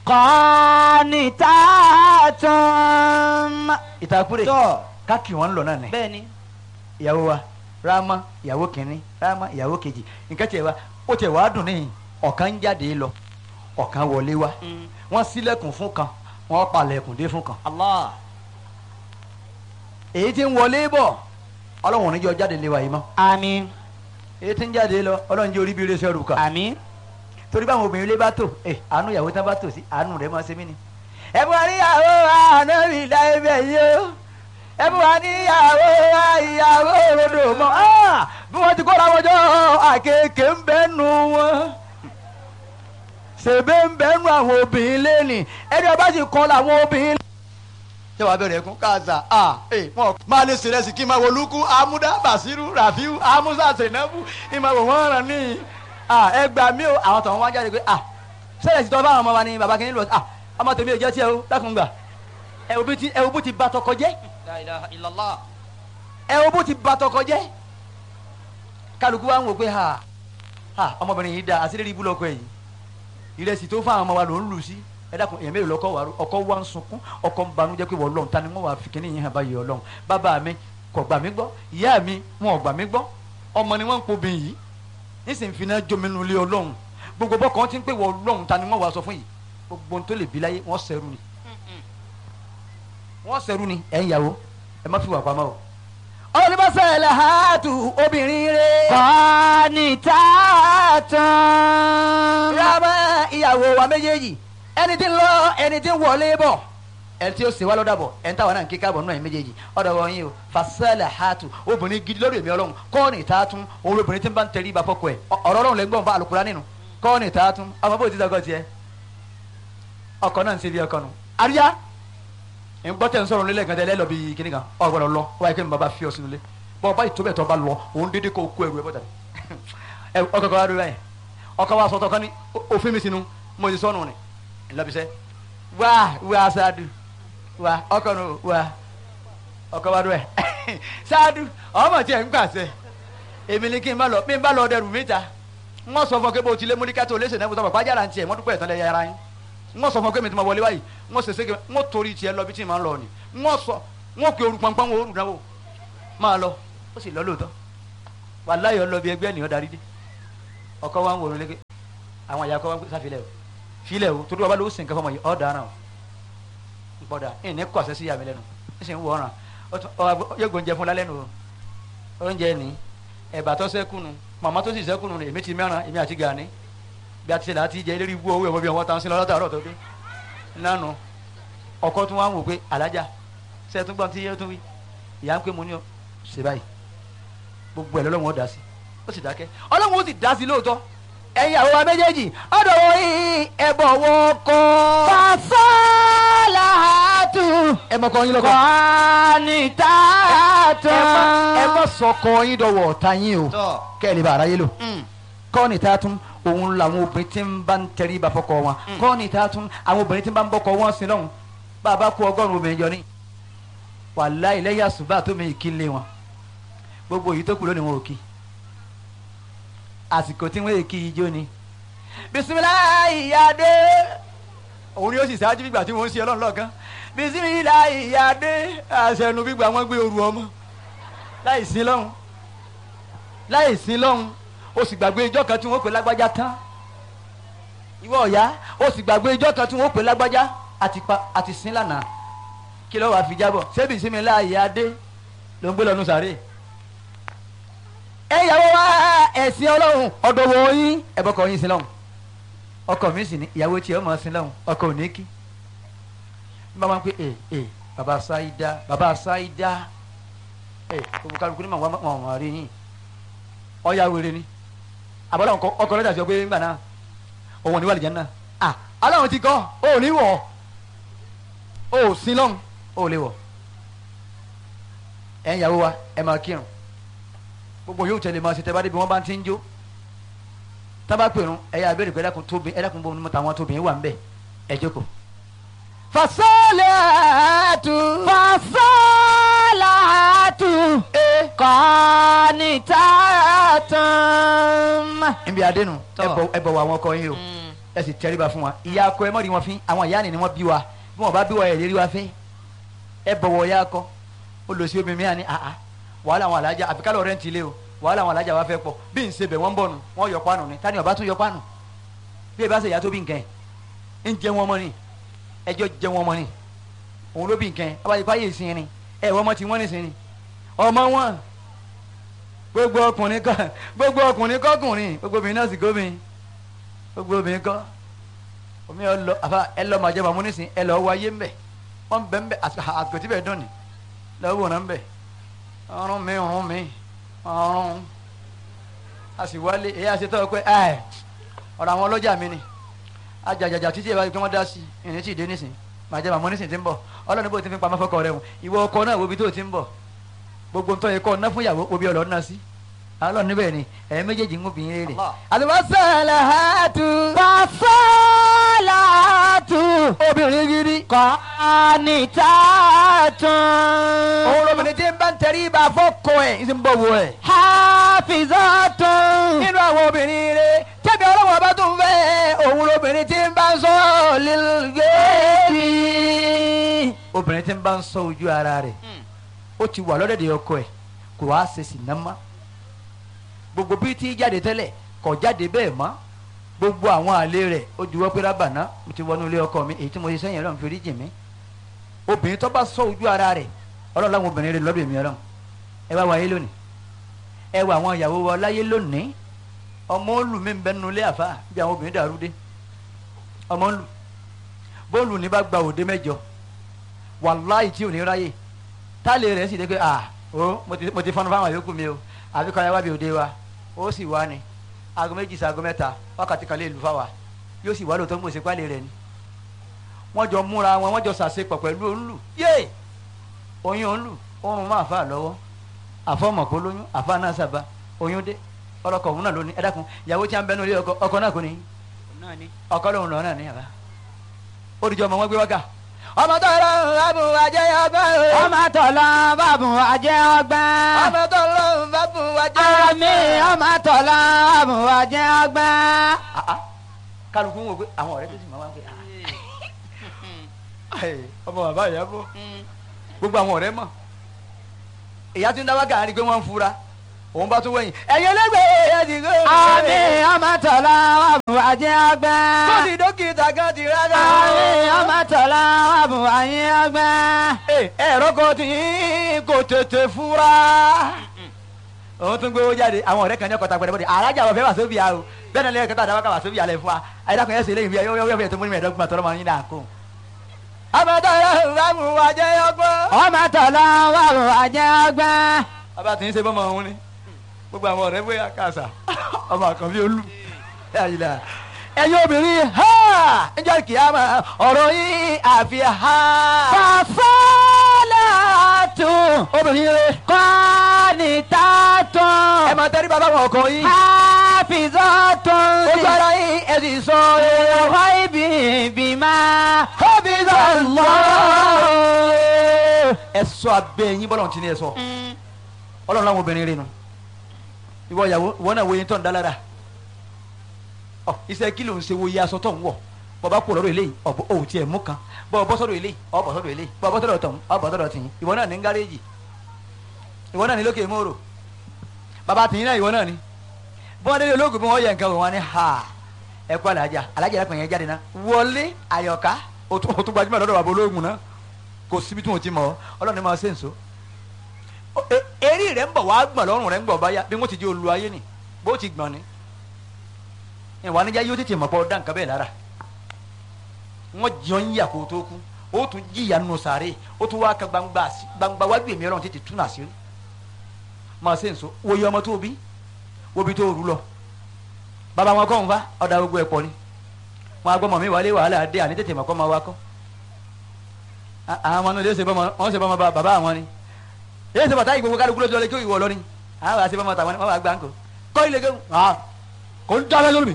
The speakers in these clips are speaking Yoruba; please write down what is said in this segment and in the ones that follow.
qanitatun. ìtàkùrẹ̀ tọ́ ká kì wọ́n lọ náà ni bẹ́ẹ̀ ni. ìyàwó wa rámá ìyàwó kìnínní rámá ìyàwó kejì nǹkan tiẹ̀ wa ó tiẹ̀ wá dùn níyìn ọ̀kan ń jáde lọ ọ̀kan wọlé wá Mm. wọ́n ṣílẹ̀kùn fún kan wọ́n palẹ̀kùn dé fún kan Allah. èyí tí ń wọlé bọ̀ ọlọ́run níjọ́ jáde lé wa yìí mọ́ àmín èyí tí ń jáde lọ ọlọ́run jẹ́ orí bí iléeṣẹ́ rúkà àmín. torí báwọn obìnrin ilé bá tò ẹ àánú ìyàwó tán bá tò sí àánú rẹ̀ máa ṣe mí ni. ẹ bú wa níyàwó ànábì láìpẹ́ yìí o ẹ bú wa níyàwó ìyàwó òrodò mọ́ Ah! bí wọ́n ti kóra wọn jọ àkekè ń bẹ́ nu wọn ṣèbé ń bẹ́ nu àwọn obìnrin lẹ́nì ẹni ọba sì kọ́ làwọn obìnrin. ṣé wàá bẹ̀rẹ̀ ẹ̀kún káàsà ah ẹ wọn máa lè ṣe rẹsì kí n máa wo lukú amúdá basiru rafiu amusa senabu ìmọ̀ wò wọ́n rán ní ah ẹ gbà mí o àwọn tọ̀hún wá jáde pé ah sẹ́yìn ti tọ́ báwọn ọmọ wa ni bàbá kìíní lọ ah ọmọ tèmi ò jẹ́ tiẹ̀ o dákun gbà ẹ wo bí ti ẹ wo bó ti ba tọkọ jẹ́ la ilaha illallah. ẹ wo bó ti ba tọkọ jẹ́ kálukú wa ń wò pé ha ha ọmọbìnrin yìí da àṣírí ibú lọkọ yìí ìrẹsì tó fún àwọn ọmọ wa ló ń lù sí ẹ dákun èèyàn mélòó lọkọ wa ọkọ wa ń sunkún ọkọ ń banújẹ́ pé wọ́n lọ́hùn ta ni wọ́n wà fi kíní yìí hàn báyìí ọlọ́hùn bàbá mi kò gbà mí gbọ́ ìyá mi wọn ò gbà mí gbọ́ ọmọ ni wọ́n ń pobìn yìí nísìnyí fi náà jominu lé ọlọ́hùn gbogbo bọ́kàn ti ń pè wọ́n lọ́hùn ta ni wọ́n wà sọ fún yìí gbogbo ohun tó lè bí láyé wọ́n sẹ́rù ni wọ́n sẹ́rù ni ẹ̀ ń yàwó ẹ má fi wà pamọ́ o. olùbọ́sẹ̀ làhátù obìnrin rẹ̀. qanitatun. rábà ìyàwó wa méjèèjì ẹni tí ń lọ ẹni tí ń wọlé bọ̀ ẹni tí ó ṣe wá lọ́dà bọ̀ ẹni táwọn náà ń kíkà bọ̀ náà ẹ̀ méjèèjì ọ̀dọ̀ wọn yìí o fasẹ́lẹ̀ hàtù obìnrin gidi lórí èmi ọlọ́run kọ́ọ̀nì tààtún òun obìnrin tí ń bá ń tẹrí ibà fọ́kọ ẹ̀ ọ̀rọ̀ ọlọ́run lẹ́gbọ̀n bá alùpùpù nínú kọ́ọ̀nì tààtún ọmọ bó ti dọ́gọ́ tiẹ̀ ọkọ náà ń ṣe bí ọkọ nù àríyá ń gbọ́ tẹ̀ ń sọ̀rọ̀ nílẹ̀ gàdẹ́ lẹ́lọ́ bíi kíní kan ọ̀ gbọ́dọ̀ lọ wáyé kí ni bàbá fi ọ sínú ilé bọ́ ọba ìtòbẹ̀ tó bá lọ òun dédé kó kó ẹrù ẹ bọ́tà ẹ ọkọ kan wá dúró báyìí ọkọ wa sọtọ kan ní òfin mi sínú mo ti sọnù ni ńlọbisẹ wá wá sáádù wá ọkọ nù wá ọkọ wa dúró ẹ sáádù ọmọ tí ẹ ń gbàsẹ èmi ni kí n bá lọ bí n bá lọ dẹrù mi ta n wọ́n sọ fún ọ pé bó ti lé múlíkà tó léṣe náà sọ̀rọ̀ pàjára ń tiẹ̀ wọ́n dúpẹ́ ìtàn lẹ́yà ara yín n wọ́n sọ fún ọ pé mi ti ma wọlé báyìí n wọ́n sèse n wọ́n torí tiẹ̀ lọ bí tí n máa ń lọ ni n wọ́n sọ n wọ́n pe oru pọnpọ́n wo oru náà wò máa lọ ó sì lọ lóòótọ́ wàláyọ̀ lọ bí ẹgbẹ́ ènìyàn darí dé ọkọ wa ń wòrán léke àwọn àyà kọ́ wa ń pè sáfilẹ̀ o filẹ̀ o torí wa bá lọ ó sì ń kẹfọ́ ọmọ yìí ọ̀ dáná o ń pọ̀dà ẹ̀ ní kọ̀ọ̀sẹ̀ sí yàmi lẹ́nu ń sì ń wọ̀ ọ̀ràn yóò gbóúnjẹ fún lálẹ́ nu o oúnjẹ ní ẹ̀bà tó sẹ́kùnù màmá tó sì sẹ́kùnù èmi ti mẹ́ràn èmi àti gàní bí a ti ṣe láti jẹ eléré ibú owó ẹ̀wọ̀n bí wọ́n ta ń sin lọ́dọ̀ tó dé nánu ọkọ tún wá ń wò pé alájà ṣe tún gbọ́n tí yẹ́ tún wí ìyá ń pè mú ní ọ ṣe báyìí gbogbo ẹ̀ lọ́lọ́run ó dá sí ó sì dákẹ́ ọlọ́run ó sì dá sí lóòótọ́ ẹ̀yin àwọn wa méjèèjì ọ̀dọ̀ wọ yìí ẹ̀bọ̀ wọ kọ́ fasalahatu. ẹ mọ kọ́ yín lọ́kọ́ qanitatun. ẹ mọ sọkọ yín dọ̀wọ̀ ọ̀tá yín o tọ́. kẹ́lẹ́ bá aráyé lò kọ́ni tá a tún òun làwọn obìnrin tí ń bá ń tẹrí ibà fọkọ wọn kọ́ni tá a tún àwọn obìnrin tí ń bá ń bọ́kọ wọn sí lọ́hùn bá a bá kó ọgọ́rùn-ún obìnrin jọ ní wàláhì lẹ́yìn àsùbá tó mi kí lé wọn gbogbo èyí tó kù lónìí wọn ò kí àsìkò tí wọ́n èkì ijó ni bisimilayi yade òun ni ó sì ṣáájú gbígbà tí wọ́n ń ṣe ọlọ́run lọ́ọ̀kan bisimilayi yade àṣẹnu gbígbà wọn gbé oru ọmọ láì sí lọ́hùn láì sí lọ́hùn o sì gbàgbé ijọ́ kan tí wọ́n pè lágbájá tán ìwọ ọ̀yá o sì gbàgbé ijọ́ kan tí wọ́n pè lágbájá àti pa àti sin lánàá kí ló wàá fi jábọ̀ ṣebí bisimilayi yade ló ń gbé lọ́nu sàré ẹ yàwó wa ẹ̀sìn ọlọ́run ọ̀dọ̀ wọ̀ yín ẹ̀bọ̀kọ̀ yín sin lọ́hùn ọkọ mi sì ní ìyàwó tí ọmọ sin lọ́hùn ọkọ ò ní kí n bá wọn pé ẹ ẹ baba sáídá baba sáídá ẹ olùkàlùkù ní màwọn ọmọ rí yín ọyà wèrè ni àbọ̀dọ̀ ọkọ rẹ̀ dàbí ọgbẹ́ ńgbà náà òun ò ní wà lìjẹ́ náà à aláwọn ti kọ́ ò ní wọ̀ ò sin lọ́hùn ò lè wọ̀ ẹ̀ ń yàwó wa ẹ̀ máa kírun gbogbo yóò tẹ̀lé máa ṣe tẹ́ bá débi wọ́n bá ti ń jó tábà pèrún ẹ̀yà abẹ́rẹ́ pé ẹ̀dàkùn tóbi ẹ̀dàkùn bọ́ nímọ̀ táwọn tóbi wà ń bẹ̀ ẹ̀ jókòó. fasalahatu. fasalahatu. qanitatun. níbi adénu Tọ́. ẹ bọ̀ wọ àwọn ọkọ yín o ẹ sì tẹríba fún wa ìyá akọ ẹ mọ̀ rí wọn fín àwọn ìyá ni ni wọ́n bí wa bí wọ́n bá bí wa ẹ̀ lérí wa fín ẹ bọ̀wọ̀ ìyá akọ ó lọ sí omi mi àní àá wàhálà àwọn alájà àfi kálọ̀ rẹ̀ ń tilé o wàhálà àwọn alájà wa fẹ́ pọ̀ bí n ṣe bẹ̀ wọ́n ń bọ̀ nù wọ́n yọ pánù ni tani ọba tún yọ pánù bí ẹ bá ṣe ìyá tó bí nǹkan ẹ̀ ń jẹ wọn mọ́ ni ẹjọ́ jẹ wọn mọ́ ni òun ló bí nǹkan ẹ̀ abáyé fáyé ìsìn ni ẹ̀ wọ́n mọ́ ti wọ́n nìsín ni ọmọ wọn gbogbo ọkùnrin kọ gbogbo ọkùnrin kọkùnrin gbogbo obìnrin náà sì gómìn gbogbo obìnrin kọ omi ẹ lọ àfa ẹ lọ màjẹ màmú nísìn ẹ lọ wáyé ńbẹ wọn bẹ ńbẹ àgbẹtí bẹ dùn ní lọ́wọ́ náà ńbẹ ọrùn mi ọrùn mi ọrùn a sì wálé èyí àṣetọ́ pé ẹ ọ̀rọ̀ àwọn ọlọ́jà mi ni ajàjàjà títí ìbáraẹni pé wọ́n dá sí ìrìn tí ì dé nísìn màjẹ màmú nísìn ti ń bọ̀ ọlọ́run bó ti fi pamọ́ fọkọ rẹ̀ wọ̀n ìwọ ọkọ náà wo ibi tó ti ń bọ̀ gbogbo ntọ́ yẹ kọ́ ọ̀nà fún ìyàwó obi ọ̀lọ́ ọ̀nà sí alọ́ níbẹ̀ ni ẹ̀yin méjèèjì ń gbìn rere. Àlùbọ́sàlàhátù. Fàṣọ́làhátù. obìnrin gidi. Kọ́nìtàtún. òun lóbìnrin tí ń bá ń tẹrí ibà fọ́kọ ẹ̀ ń sì ń bọ̀ wọ ẹ̀. Hafizatun. nínú àwọn obìnrin rere tẹ́bi ọlọ́wọ́n bá tún fẹ́ òun lóbìnrin tí ń bá ń sọ lílgẹ́ẹ̀dì. obìnrin tí ń bá ń sọ ojú ara rẹ̀ ó ti wà lọ́dẹ̀dẹ̀ ọkọ ẹ̀ kò wá ṣe sì ná mọ́ gbogbo bí tí jáde tẹ́lẹ̀ kò jáde bẹ́ẹ̀ mọ́ gbogbo àwọn àlè rẹ̀ ó juwọ́ pé rábàná mo ti wọnú ilé ọkọ mi èyí tí mo ṣe sẹ́yìn ọlọ́run fi rí jì mí obìnrin tó bá sọ ojú ara rẹ̀ ọlọ́run láwọn obìnrin rẹ̀ lọ́dọ̀ èmi ọlọ́run ẹ wá wáyé lónìí ẹ wá àwọn ìyàwó wa láyé lónìí ọmọ olù mi ń bẹ nínú ilé àfa bí àwọn obìnrin dàrú dé ọmọ olù bóòlù ní bá gba òde mẹ́jọ wàláì tí ò ní ráyè táàlì rẹ̀ sì dé pé à ó mo ti mo ti fọnú fáwọn yòókù mi o àbí kọ́ ẹ wá bí òde wa ó sì wá ni aago méjì sí aago mẹ́ta wákàtí kan lè lù fáwa yóò sì wá lóòótọ́ ń gbèsè pálí rẹ̀ ni wọ́n jọ múra wọn wọ́n jọ sàṣepọ̀ pẹ̀lú òǹlù yé oyún òǹlù oorun máa fà lọ́wọ́ àfọmọ̀kó lóyún àfa náà sábà oyún dé ọlọkọ òun náà lóní ẹ dákun ìyàwó tí a ń bẹnu ilé ọkọ ọkọ náà kò ní ọkọ lòun lọ náà ní àbá ó dìjọ ọmọ wọn gbé wákà ọmọ tó lọ bàbù àjẹ ọgbà o Ọmọ tọ̀lọ́ bàbù àjẹ́ ọgbà. ọmọ tó lọ bàbù àjẹ Àmì ọmọ tọ̀lọ́ bàbù àjẹ́ ọgbà. kálukú ń wò pé àwọn ọ̀rẹ́ tó sì máa wá pé ah, ẹ, ọmọ bàbá ìyá bọ̀ gbogbo àwọn ọ̀rẹ́ mọ̀ ìyá tí ń dáwọ́ gàrí pé wọ́n ń fura òun bá tún wẹ̀yìn ẹ̀yin ẹlẹ́gbẹ̀ẹ́ ẹ̀yà ti gbé Àmì ọmọ tọ̀lọ́ bàbù àjẹ́ ọgbà. tó ti dókítà kan ti rárá. Àmì ọmọ tọ̀lọ́ bàbù àjẹ́ ọgbà. ẹ̀rọ kan tí kò tètè fura. òun tún gbé owó jáde àwọn ọ̀rẹ́ kan ní ọkọ̀ tagbẹ̀rẹ̀ bọ́dẹ̀ alájà wọ̀ fẹ́ wà sóbì àrò bẹ́ẹ̀ náà lẹ́yìn kẹta àdáwọ́ ká wà sóbì àlẹ́ fún wa ayédàkùn yẹn sì lẹ́yìn fún yọ yọ tó múni mẹ́ẹ̀ẹ́dọ́gbọ̀n tọ́lọ́ máa ń yín náà kó. àmọ́tọ́ yẹn ń mú wa jẹ́ ọgbọ́n. Ọmọ tọ̀lọ́ bàbù àjẹ́ ọgbà. bàbá tí ń ṣe bọ́mọ òun ni gbogbo àwọn ọ̀rẹ́ bóyá kàṣà ọmọ àkànbí olú ẹ̀yin obìnrin ha ẹjọ́ kìámà ọ̀rọ̀ yín àfi ha. Fàṣọ́làtù. obìnrin rẹ Kọ́nìtàtún. ẹ máa tẹ́rí bàbá wọn ọkọ yín Hafizatun. ojú ara yín ẹ sì sọ ẹ. Ghaibi bima. Hafizallah. ẹ sọ abẹ́ yín bọ́lá ti ní ẹ sọ ọlọ́run láwọn obìnrin rẹ nu ìwọ ìyàwó ìwọ náà wo yín tó ń dá lára ọ iṣẹ́ kí ló ń ṣe wo iye aṣọ tó ń wọ̀ bọ́ bá kú lọ́rọ̀ eléyìí ọ̀bọ òun tiẹ̀ mú kan bọ́ bọ́ sọ́dọ̀ eléyìí ọ̀ bọ́ sọ́dọ̀ eléyìí bọ́ bọ́ sọ́dọ̀ tọ̀hún ọ̀ bọ́ sọ́dọ̀ tìyín ìwọ náà ní gáréèjì ìwọ náà ní lókè mòrò bàbá tìyín náà ìwọ náà ní bọ́n délé olóògùn bí wọ́n yẹ nǹkan wò wọ́n ní ha ẹ kú alájà alájà ẹ̀rọ yẹn jáde náà wọlé àyọ̀ká o tún o tún gbajúmọ̀ lọ́dọ̀ bàbá olóògùn náà kò síbi tí wọ́n ti mọ̀ ọ́ ọlọ́run ní máa ṣe nso eré rẹ̀ ń bọ̀ wá gbọ̀n lọ́rùn rẹ̀ ń gbọ̀ báyà bí wọ́n ti di olú ayé ni bó ti gbọ̀n ni ìwà níjà yóò tètè mọ̀ pọ̀ dá nǹkan bẹ́ẹ̀ lára wọ́n jọ ń yà kó tó kú ó tún jìyà nù sàárè ó tún wá ka gbangba àsí- gbangba wájú èmi ọlọ́run tètè tún àṣírí máa ṣe nso wòye ọmọ tó bí wóbi tó rú lọ bàbá wọn kọ́ ń fa ọ̀dà gbogbo ẹ̀ pọ̀ ni wọn agbọ́mọ mi wálé wàhálà dé àní tètè mọ̀ kọ́ máa wá kọ́ À- àwọn ọmọ náà lè ṣe bọ́mọ wọn ṣe bọ́mọ bá- bàbá àwọn ni èyí ṣe bàtà ìgbòho kálukú lójú ọlẹ́ kí ìwọ lọ ni àwọn àṣẹ bọ́mọ tàwọn ni wọ́n wá gbà ń kọ́ kọ́ ilé kéwù ah kò ń dábẹ́ lórí mi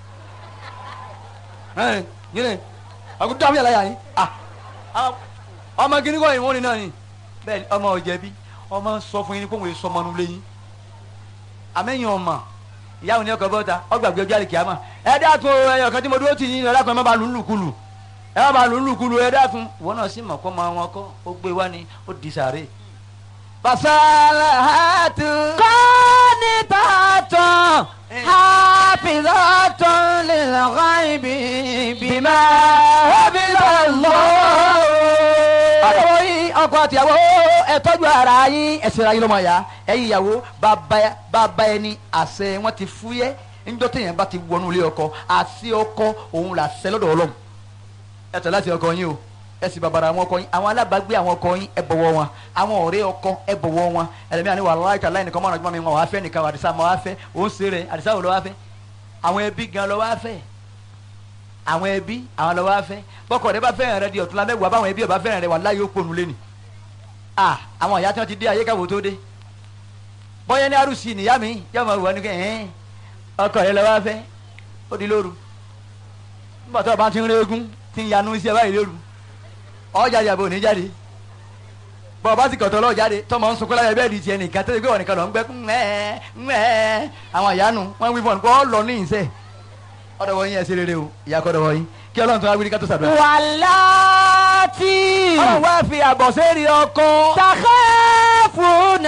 ẹ̀ yín ni àkó dábẹ́ yàrá yà yín ah àwọn- ọmọ kìíní kọ́ ìwọ́n ni náà ni bẹ́ẹ̀ ni ọmọ ọ̀jẹ̀bi ọmọ sọ fún yín ni kó wọ́n sọ ọmọ nulẹ̀ yín àmẹ́yìn ọmọ ìyáwó ni ọkọ̀ bọ́ta ọgbàgbé ọjọ́ àlèkè àmọ́ ẹ dákun ẹyọ kan tí mo dúró tì yín ẹ dákun ẹ má ba lù ú lùkulù ẹ má ba lù ú lùkulù ẹ dákun ìwọ náà sì mọ̀ kọ́ máa wọn kọ́ ó gbé wá ni ó di sàárè. fasalahatu. قانتات حافظات للغيب بما حفظ الله ọ̀dọ̀ yín ọkọ àtìyàwó ẹ tọ́jú ara yín ẹsẹ̀ ra yín lọ́mọ ya ẹ̀yin ìyàwó bàbá bàbá ẹni àṣẹ wọn ti fúyẹ́ níjọ́ téèyàn bá ti wọnú ilé ọkọ àṣẹ ọkọ òun là ṣẹ lọ́dọ̀ ọlọ́run ẹ tẹ̀ láti ọkọ yín o ẹ sì bàbàrà àwọn ọkọ yín àwọn alábàágbé àwọn ọkọ yín ẹ bọ̀wọ̀ wọn àwọn ọ̀rẹ́ ọkọ ẹ bọ̀wọ̀ wọn ẹlẹ́mìí àni wàhálà ìta láì nìkan mọ́ràn jùmọ̀ mi wọn wàá fẹ́ nìkan àdìsá mọ́ wàá fẹ́ òun ṣe rẹ̀ àdìsá wò lọ́ wàá fẹ́ àwọn ẹbí gan lọ́ wàá fẹ́ àwọn ẹbí àwọn lọ́ wàá fẹ́ bọ́kọ̀ rẹ bá fẹ́ràn rẹ di ọ̀tún lámẹ́wàá báwọn ẹbí ọba fẹ́ràn rẹ wà láyé ó pònú lé ni ah àwọn ìyá tí wọ́n ti dé ayé káwọ́ tó dé bọ́yá ní arúsì nìyá mi yá máa wà ní kẹ́ ẹ̀ẹ́n ọkọ rẹ lọ́ wàá fẹ́ ó di lóru nígbà tó o bá ti ń régún ti ń yanu iṣẹ́ báyìí lóru ọjà ìyàbò ò ní jáde bọ́ ọba ti kọ̀tọ̀ lọ́ọ̀ jáde tọmọ ń sunkún láyé bẹ́ẹ̀ di tiẹ̀ nìkan tó ṣe pé wọn nìkan lọ ń gbẹ́ ńẹ́ ńẹ́ àwọn ìyanu wọn wí fún ọ lọ ní ìṣe ọ̀dọ̀ wọ̀nyí ẹ̀ ṣe rere o ìyá kọ́dọ̀ wọ̀nyí kí ọlọ́run tó wá wíri ká tó ṣàdúrà. واللاتي ọlọ́run wá fi àbọ̀ sẹ́ẹ̀rì ọkọ. تخافون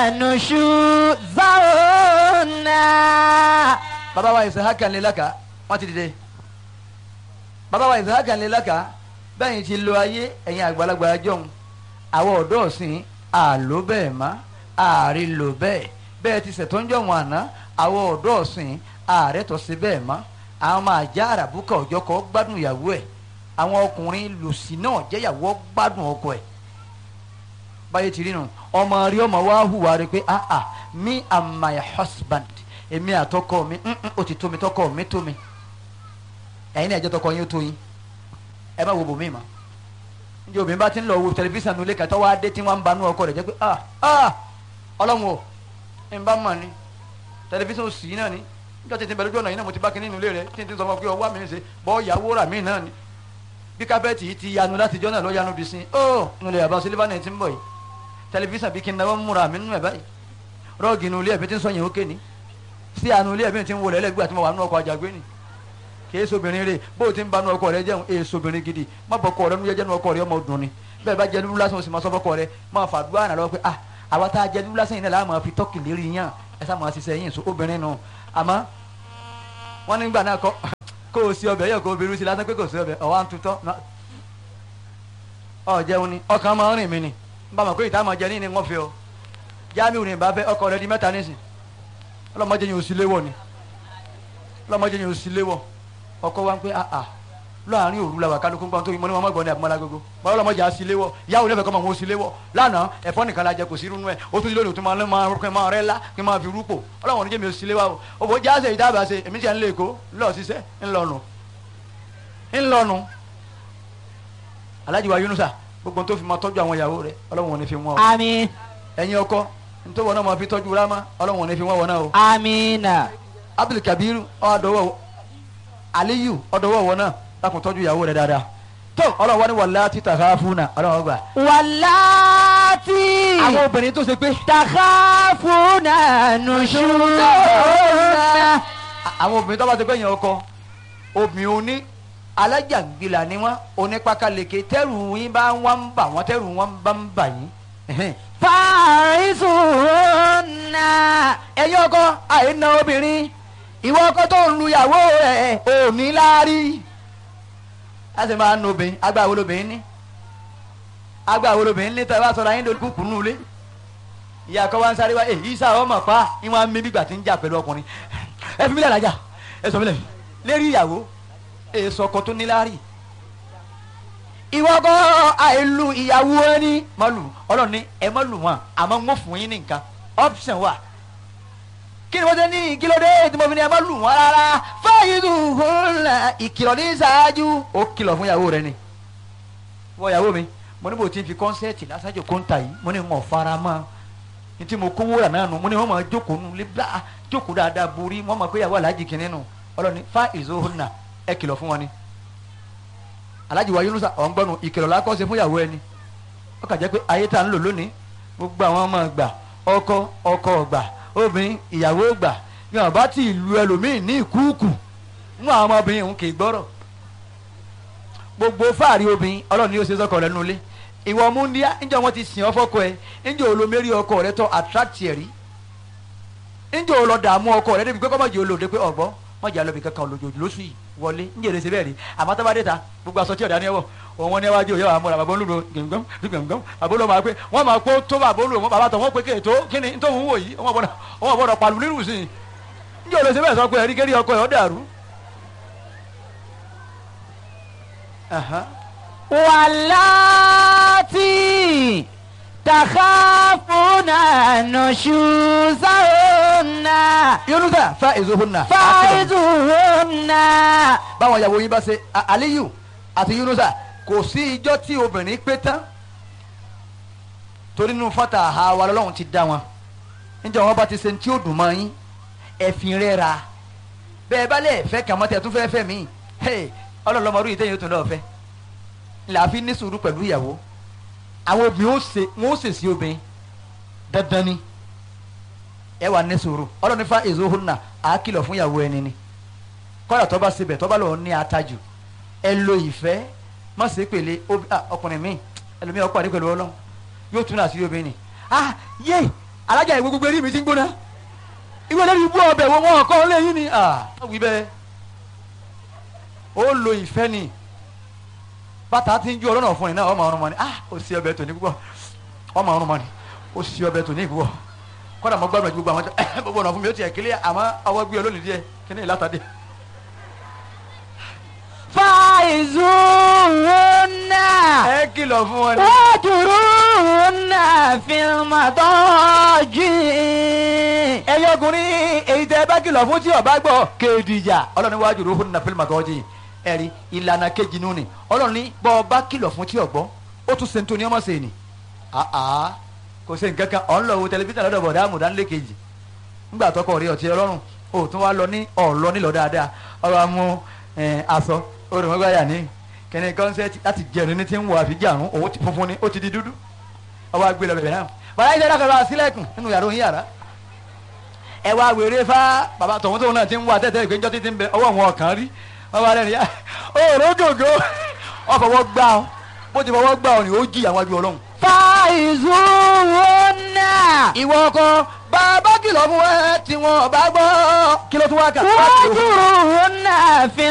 نشوزهن bàbá wa ìsèhákà ńlẹ̀ lẹ́ka wọ́n ti dìde bàbá wa ìsèhákà ńlẹ̀ lẹ́ka bẹ́ẹ̀ ti lo ayé ẹ̀yin àgbàlagbà jọ̀hún àwọn ọ̀dọ́ ọ̀sìn àló bẹ́ẹ̀ má ààrí lò bẹ́ẹ̀ bẹ́ẹ̀ ti ṣètò ń jọ̀hún àná àwọn ọ̀dọ́ ọ̀sìn ààrẹ tó ṣe bẹ́ẹ̀ má àwọn máa já àràbùkà ọjọ́ kọ́ gbádùn ìyàwó ẹ̀ àwọn ọkùnrin lòsì náà jẹ́yàwó gbádùn ọkọ ẹ̀ báyé ti rí nu ọmọ rí ọmọ wa hùwà rẹ pé ah ah me and my husband èmi àtọkọ mi mm, mm, ó ti tó mi tọkọ mi tó mi ẹ̀yin náà ẹjọ́ tọkọ yín ó tó yín ẹ má wo bòmí ma njẹ obìnrin bá ti ń lọ wo tẹlifíṣàn nulẹ̀ kàtọ́ wá dé tí wọ́n ń banú ọkọ rẹ̀ jẹ́ pé ah ah ọlọ́run o ẹ̀ ń bá mọ̀ ni tẹlifíṣàn òsì yìí náà ni níjọ́ tí ti bẹ̀rẹ̀ lójú ọ̀nà yìí náà mo ti bá kíní nulẹ̀ rẹ̀ tí n ti sọ fún ọ pé ọwọ́ mi ń ṣe bọ́ ìyàwó rà mí náà ni bí kábẹ́ẹ̀tì yìí ti yanu láti jọ́ náà lọ́ yanu bí sin ó nulẹ̀ àbá sílífà náà ti ń bọ̀ yìí tẹlifíṣàn bí kí n náwó múra mi nínú ẹ̀ báyìí rọ́ọ̀gì nulẹ̀ ẹ̀bí ti ń sọ yẹn ó ké ni sí àánú ilé ẹ̀bí ti ń wọlé ẹlẹ́gbẹ́ àti mo wà nínú ọkọ̀ àjàgbé ni kìí sobìnrin rè bó o ti ń ba nínú ọkọ̀ rẹ jẹun èè sobìnrin gidi má bọ̀ ọkọ̀ rẹ nu jẹ́jẹ́ nínú ọkọ̀ rẹ ọmọ dùn ni bẹ́ẹ̀ bá jẹ́ dúdú lásán o sì máa sọ fọ́kọ̀ rẹ máa fà dúró àná lọ́wọ́ pé ah àwa tá a jẹ́ dúdú lásán yìí náà láà máa fi tọ́kì lérí yàn ẹ sá máa ṣiṣẹ́ yín so obìnrin nù àmọ́ wọ́n nígbà náà kọ́ kó o sí ọbẹ̀ yẹ kó o bẹ̀rù sí lásán pé kò sí ọbẹ̀ ọ̀wá ń tutọ́ ọ jẹun ni ọkàn máa ń rìn mí ni bá mọ̀ pé ìta máa jẹ ní ni wọ́n fi ọ jáàmù ní ìbá fẹ́ ọkọ rẹ di mẹ́ta nísìn ọlọ́mọdé yẹn ò sí léwọ̀ ni ọlọ́mọdé yẹn ò sí léwọ̀ ọkọ wa ń pẹ́ àà láàrin òru la wà kálukú gbọ́n tó yín mọ́ ní wọn mọ́gbọ́n ní àbúmọ́lá gbogbo bọ́lá ọlọ́mọdé á sí léwọ̀ ìyáwó lẹ́fẹ̀ẹ́ kọ́ máa wọ́n sí léwọ̀ lánàá ẹ̀fọ́ nìkan la jẹ kò sí irú ẹ̀ ó tún ti lónìí tó máa máa rẹ́ máa rẹ́ lá kí n máa fi rúpò ọlọ́wọ́n oníjẹ́ mi ò sí léwọ̀ o òbò jáde ìdábàá ṣe èmi tiẹ̀ ń lé èkó ńlọ ṣiṣẹ́ ńlọnu ńlọnu alájí wa yunusa gbogbo tó fi máa tọ́jú àwọn ìyàwó rẹ̀ ọlọ́wọ́n ò ní fi wọ́n o àmín ẹ̀yin ọkọ nítorí wọn náà máa fi tọ́jú rámá ọlọ́wọ́n ò ní fi wọ́n wọn náà o àmín abdulkabir ọdọwọ aliyu ọdọwọ wọn náà lákùn tọ́jú ìyàwó rẹ̀ dáadáa tó ọlọ́wọ́ ni wàlá títà ká fún náà ọlọ́wọ́ gbà. wàláàtì àwọn obìnrin tó ṣe pé takhafuna nushuzahunna àwọn obìnrin tó bá ṣe pé yẹn ọkọ obìnrin oní alájàngbìlà ni wọn onípakaleke tẹrù yín bá wọn ń bà wọn tẹrù wọn bá ń bà yín. ẹhẹ́n. farisuhunna ẹ̀yin ọkọ àìna obìnrin ìwọ ọkọ tó ń lu ìyàwó rẹ̀ ò ní láárí a sì máa ń nu obìnrin agbá wo lobìnrin ní agbá wo lobìnrin ní tẹ́lẹ̀ wá sọ̀rọ̀ ayé lórí kúkú nù lé ìyá kọ́ wa ń sáré wá èyí sá ọmọ pa ìwọ̀n mi bígbà tí ń jà pẹ̀lú ọkùnrin ẹ fi mílẹ̀ lájà ẹ sọ mílẹ̀ lérí ìyàwó èso ọkọ tó ní láárí ìwọ ọkọ àìlù ìyàwó ẹni má lù ọlọ́run ní ẹ má lù wọn àmọ́ ń wọ́n fún yín ní nǹkan option wà kí ni wọ́n ṣe ní kí ló dé tí mo fi ní ẹ má lù wọ́n rárá fa'iduhunna ìkìlọ̀ ní ṣáájú ó kìlọ̀ fún ìyàwó rẹ ni wọ́n ìyàwó mi mo ní bò tí n fi kọ́nsẹ́ẹ̀tì lásàjò kóńtà yìí mo ní wọn fara mọ́ ní tí mo kówó rà náà nù mo ní wọn máa jókòó nù lé bá jókòó dáadáa borí wọn máa pé ìyàwó aláàjì kìíní nù ọlọ́ni fa'iduhunna ẹ kìlọ̀ fún wọn ni aláàjì wa Yunusa ọ̀ngbọ́nù ìkìlọ̀ lákọ́sẹ̀ fún ìyàwó ẹni ó kà jẹ́ pé ayé tá à ń lò lónìí gbogbo àwọn ọmọ gbà ọkọ ọkọ gbà obìnrin ìyàwó gbà ní ọba tí ìlú ẹlòmíì ní ìkúùkù nínú àwọn ọmọbìnrin òun kì í gbọ́rọ̀ gbogbo fáàrí obìnrin ọlọ́run ni ó ṣe sọ́kọ rẹ̀ nulẹ̀ ìwọ múndíá ńjọ wọn ti sìn ọ́ fọ́kọ ẹ ńjọ olómẹ́rí ọkọ rẹ tọ́ attract ẹ̀ rí ńjọ olọ dààmú ọkọ rẹ débi pé kọ́mọ̀jì olóde pé ọ̀gbọ́n mọ̀jà lọ́bi kankan olójoojú lóṣù yìí wọlé ńjẹ́ èrè ṣe bẹ́ẹ̀ rí àmọ́ tó bá dé ta gbogbo aṣọ tí ọ̀dà ni ẹ wọ̀ òun wọn ní ẹwájú òye àwọn bàbá olúdo gbẹ̀ngbẹ̀m gbẹ̀ngbẹ̀m bàbá olúdo máa pé wọ́n máa kó tó bàbá olúdo bàbá tó wọ́n pé kéètò kíni nítorí òun wò yìí wọ́n gbọ́dọ̀ wọ́n gbọ́dọ̀ pàlù nínú sí i ńjẹ́ èrè ṣe bẹ́ẹ̀ sọ pé ẹ̀rí kérí ọkọ ẹ̀ ọ́ dàrú. Aha. واللاتي تخافون نشوزهن yunusa fa ezohunna. فعظوهن báwọn ìyàwó yín bá ṣe A- aliyu àti yunusa kò sí ijọ́ tí obìnrin pé tán torí nínú fata àha wa lọ́lọ́run ti dá wọn níjọ́ wọn bá ti ṣe ní tí ó dùn mọ́ yín ẹ̀fìn rẹ̀ ra bẹ́ẹ̀ bá lẹ̀ fẹ́ kàn mọ́ tẹ̀ tún fẹ́ fẹ́ mí ọlọ́lọ́mọdún yìí tẹ̀yìn ó tún lọ́ọ́ fẹ́ làáfi ní sùúrù pẹ̀lú ìyàwó àwọn obìnrin ó ṣe wọn ó ṣe sí obìnrin dandan ni ẹ wà ní sùúrù ọlọ́run fa èso hona àá kìlọ̀ fún ìyàwó ẹni ni kọ́dà tó bá sebẹ̀ tó bá lọ́ọ́ ní atajù ẹ lo ìfẹ́ má ṣe pèlè obi- ah, ọkùnrin mi ẹlòmíràn ọkọ àdé pẹ̀lú ọlọ́run yóò tún àṣírí obìnrin ni ah yé alájà ìwé gbogbo eré mi ti ń gbóná ìwé lórí ibú ọbẹ̀ wo wọn kọ́ lẹ́yìn ni ah wí bẹ́ẹ̀ ó lo ìfẹ́ ni bàtà ti ń ju ọlọ́nà fún ni náà ọmọ ọrùn mọ́ ni ah ó sì ọbẹ̀ tòní púpọ̀ ọmọ ọrùn mọ́ ni ó sì ọbẹ̀ tòní púpọ̀ kọ́dà mọ́ gbàgbọ́ gbogbo àwọn tó gbogbo ọ̀nà fún mi ó tiẹ̀ kílẹ̀ àmọ́ ọwọ́ gbé olónìí díẹ̀ kí ni ìlàtàdé. فعظوهن ẹ kìlọ̀ fún wọn ni. واهجروهن في المضاجع ẹyẹ ọkùnrin èyí tẹ ẹ bá kìlọ̀ fún tí ọba gbọ́ kéèdìjà ọlọ́run wájú ló fún nà fílmù àtọ́jú ẹ̀rí ìlànà kejì nù ni ọlọ́run ní bọ́ ọba kìlọ̀ fún tí ọgbọ́ ó tún sèǹtò ní ọmọ sèé ni àá kò sí nǹkan kan ọ̀n lọ wo tẹlifíṣàn lọ́dọ̀ bọ̀dá àmùdánilé kejì ńgbà tọkọ rí ọtí ọlọ́run ó tún wá lọ ní ọ̀lọ́ nílọ dáadáa ọ̀rọ̀ amú ẹ̀, aṣọ orùmọ́gbáyà ní kẹ́ni kọ́nsẹ́tì láti jẹun ní ti ń wọ àfijì àrùn òun ti funfun ni ó ti di dúdú ọwọ́ agbé lọ bẹ̀rẹ̀ náà bàbá yìí dákọ̀ lọ sílẹ̀kùn nínú yàrá òun yàrá ẹ wá wèrè fá bàbá tọ̀hún tóun náà ti ń wá tẹ́tẹ́ ìgbẹ́jọ́ títí ń bẹ ọwọ́ wọn kàn rí wọ́n bá rẹ̀ ní òòrò gògó ọ fọwọ́ gbá ọ bó ti fọwọ́ gbá ọ ni ó jí àwọn ajú ọlọ́run. فعظوهن ìwọ ọkọ bàbá kìlọ̀ fún ẹ tí wọn bá gbọ́ kí ló tún wá kà. واهجروهن في